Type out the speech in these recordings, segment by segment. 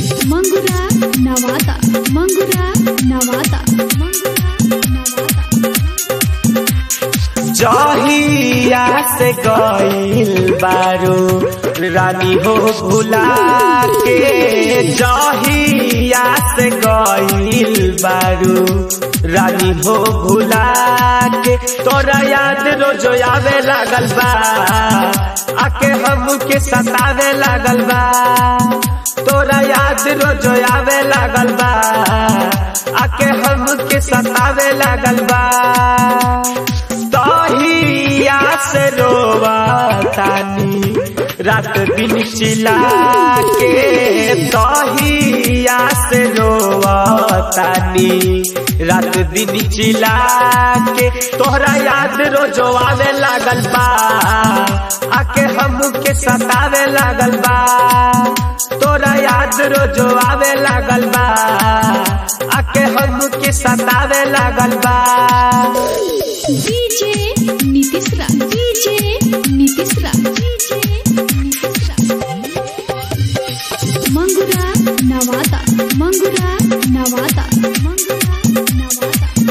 मंगुरा नवाता मंगुरा नवाता मंगुरा नवाता जहिया से गईल बारू रानी हो भुला के जहिया से गईल बारू रानी हो भुला के तोरा याद रोज आवे लागल बा आके हमके सतावे लागल बा तोरा याद रोज आवे लागल बा आके हमके सतावे लागल बा तहिया से रोवा तानी रात दिन चिला के तहिया से रोवा तानी रात दिन चिला के तोहरा याद रोज आवे लागल बा आके हमके सतावे लागल बा तोरा याद रोज आवे लागल बा आके हमके सतावे लागल बा डीजे नीतीश रा डीजे नीतीश रा डीजे नीतीश रा मंगुरा नवाता मंगुरा नवाता मंगुरा नवाता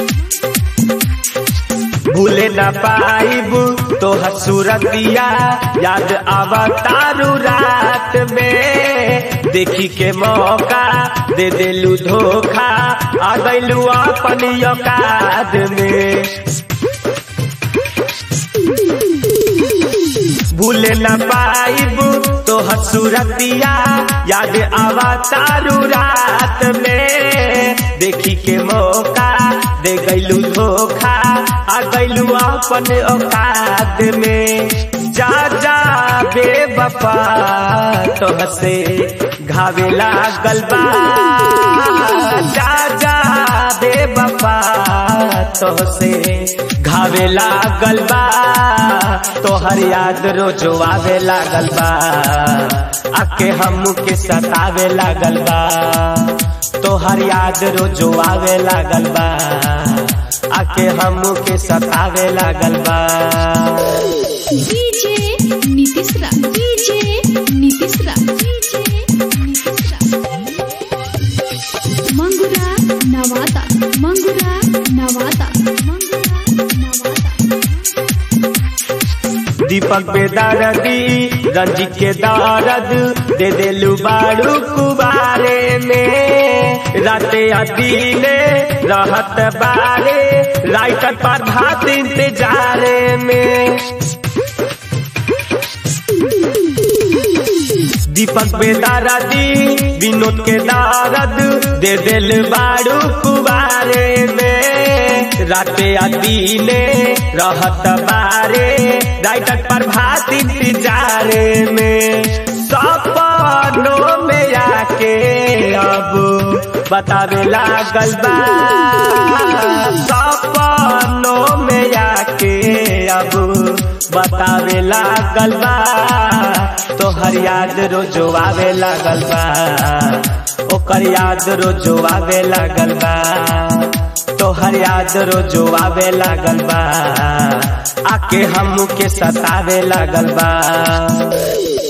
भूले न पाइब तो हसूरतिया याद आवा तारू रात में देखी के मौका दे देलू धोखा आ गईलू अपन औकात में भूले न पाइब तो हसूरतिया याद आवा तारू रात में देखी के मौका दे गईलू धोखा आ गईलू अपन औकात में जा जा बेवफा तो हसे घावे लागल बा जा जा बेवफा तो से घावे लागल बा तोहर याद रोज आवे लागल बा आके हमके सतावे लागल बा तोहर याद रोज आवे लागल बा आके हमके सतावे लागल बा डीजे नीतीश रा डीजे नीतीश रा डीजे नीतीश रा मंगुरा नवाता मंगुरा नवाता मंगुरा नवाता दीपक बेदारदी रंजित के दारद दे देलू बारू कुबारे में राते अदीले रहत बारे राइटर पर भात इंतजारे में दीपक बेदारदी विनोद के दारद दे दिल बारू कुबारे में राते अदीले रहत बारे राइटर पर भात इंतजारे में सपनों में आके अब बतावे लागल बा सपनों में आके अब बतावे लागल बा तोहर याद रोजो आवे लागल बा ओकर याद रोजो आवे लागल बा तोहर याद रोजो आवे लागल बा आके हमके सतावे लागल बा